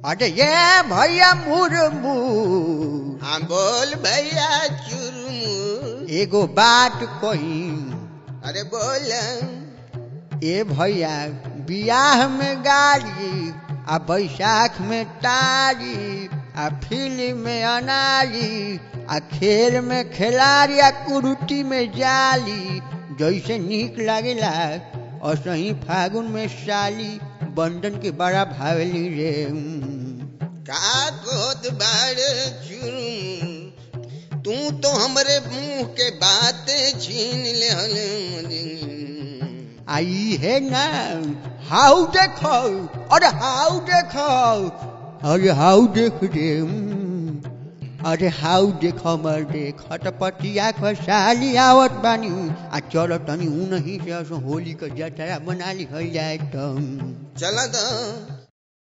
अरे ये भैया मुरमू हाँ बोल भैया चुरमू एगो बात कही अरे बोल ए भैया बियाह में गाड़ी आ बैसाख में तारी आ फिल्म में अनारी आ खेल में खिलाड़ी आ कुरुटी में जाली जैसे नीक लागेला और सही फागुन में साली बंधन के बड़ा भावली रे का कहत बाड़ चुरमू तू तो हमरे मुंह के बात छीन ले आई है ना हाउ देखो अरे हाउ देखो अरे हाउ देख रे हम्म। अरे हाउ देखो मर देख हटपटिया खसाली आवत बानी आ चलो तनी ऊ नहीं से असो होली का जतरा बना ली जाए तो चल तो